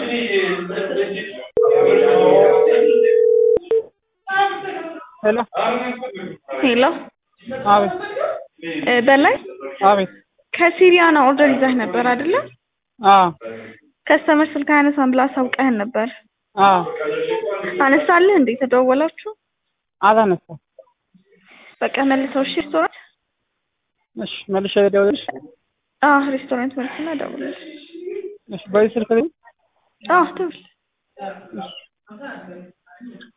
ሄሎ ሄሎ አቤት እ በላይ አቤት ከሲሪያና ኦርደር ይዘህ ነበር አይደለ? አዎ ከስተመር ስልክ አያነሳም ብለህ አሳውቀህን ነበር። አዎ አነሳልህ እንዴ? ተደወላችሁ? አላነሳም በቃ መልሰው እሺ። ሬስቶራንት እሺ መልሼ ልደውልልሽ አዎ፣ ሬስቶራንት መልስና ደውልልህ። እሺ በዚህ ስልክ ላይ አዎ ደውል።